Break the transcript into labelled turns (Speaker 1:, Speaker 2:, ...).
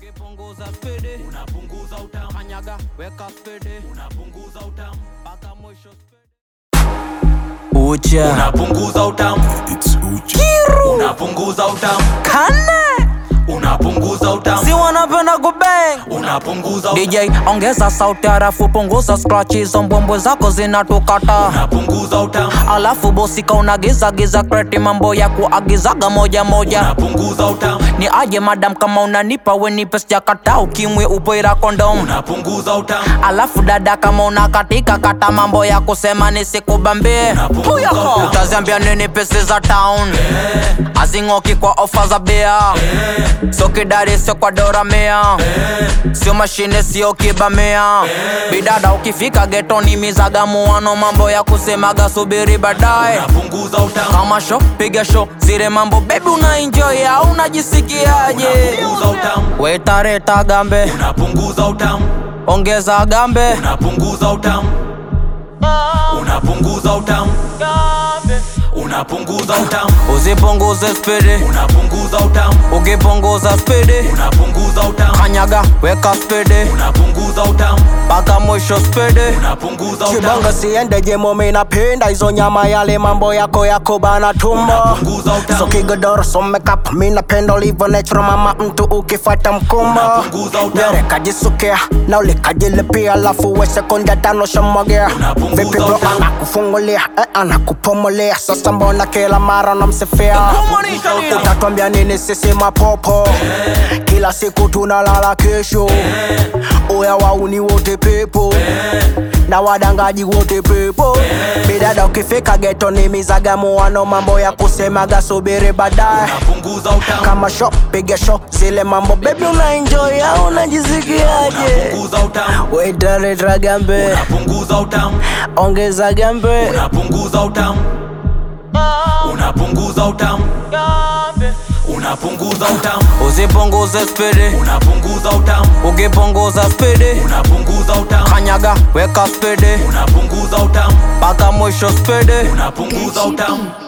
Speaker 1: ukipunguza spidi
Speaker 2: unapunguza utamu,
Speaker 1: kanyaga weka spidi
Speaker 2: unapunguza utamu,
Speaker 1: mpaka mwisho spidi ucha
Speaker 2: unapunguza utamu, unapunguza utamu,
Speaker 1: kane
Speaker 2: unapunguza utamu,
Speaker 1: si wanapenda kubang
Speaker 2: unapunguza utamu,
Speaker 1: DJ ongeza sauti harafu punguza scratch hizo mbwembwe zako zinatukata
Speaker 2: unapunguza utamu,
Speaker 1: alafu bosika unagiza giza kreti mambo ya kuagizaga moja moja
Speaker 2: unapunguza utamu,
Speaker 1: ni aje madam kama unanipa wenipe sijakata ukimwe upoira kondom
Speaker 2: unapunguza utamu,
Speaker 1: alafu dada kama unakatika kata mambo ya kusema nisikubambie
Speaker 2: Unapunguza utamu.
Speaker 1: utaziambia nini pesi za town azing'oki kwa ofa za bia sio kidari sio kwa doramea sio mashine sio kibamea bidada ukifika getoni mizagamuano mambo ya kusemaga subiri baadaye
Speaker 2: unapunguza utamu,
Speaker 1: kama sho piga sho zile mambo bebi una enjoy au unajisikiaje
Speaker 2: unapunguza utamu,
Speaker 1: wetareta gambe
Speaker 2: unapunguza utamu,
Speaker 1: ongeza gambe
Speaker 2: unapunguza utamu, unapunguza utamu, unapunguza utamu,
Speaker 1: usipunguze spidi
Speaker 2: unapunguza utamu,
Speaker 1: ukipunguza spidi
Speaker 2: unapunguza utamu,
Speaker 1: kanyaga weka spidi
Speaker 2: unapunguza utamu,
Speaker 1: mpaka mwisho spidi
Speaker 2: unapunguza utamu,
Speaker 3: kibongo siende jemo minapenda hizo nyama yale mambo yako yako bana tumbo
Speaker 2: unapunguza utamu,
Speaker 3: so kigodoro so makeup minapenda ulivyo natural mama mtu ukifata mkumbo
Speaker 2: Unapunguza utamu.
Speaker 3: nyere kajisukia na ulikajilipia alafu we sekunde tano shamwagia
Speaker 2: Unapunguza
Speaker 3: vipi bro
Speaker 2: utamu.
Speaker 3: anakufungulia eh, anakupumulia sasa mbona kila mara namsifia utatwambia nini sisi mapopo kila siku tunalala kesho uya wauni wote pepo na wadangaji wote pepo bidada ukifika geto ni mizagamuano mambo ya kusemaga subiri baadaye
Speaker 2: unapunguza utamu,
Speaker 3: kama sho piga sho zile mambo bebi una enjoy au unajisikiaje
Speaker 2: unapunguza utamu,
Speaker 3: wetareta gambe
Speaker 2: unapunguza utamu,
Speaker 3: ongeza gambe
Speaker 2: unapunguza utamu, unapunguza utamu, unapunguza utamu,
Speaker 1: usipunguze spidi
Speaker 2: unapunguza utamu,
Speaker 1: ukipunguza spidi
Speaker 2: unapunguza utamu,
Speaker 1: kanyaga weka spidi
Speaker 2: unapunguza utamu,
Speaker 1: mpaka mwisho spidi
Speaker 2: unapunguza utamu.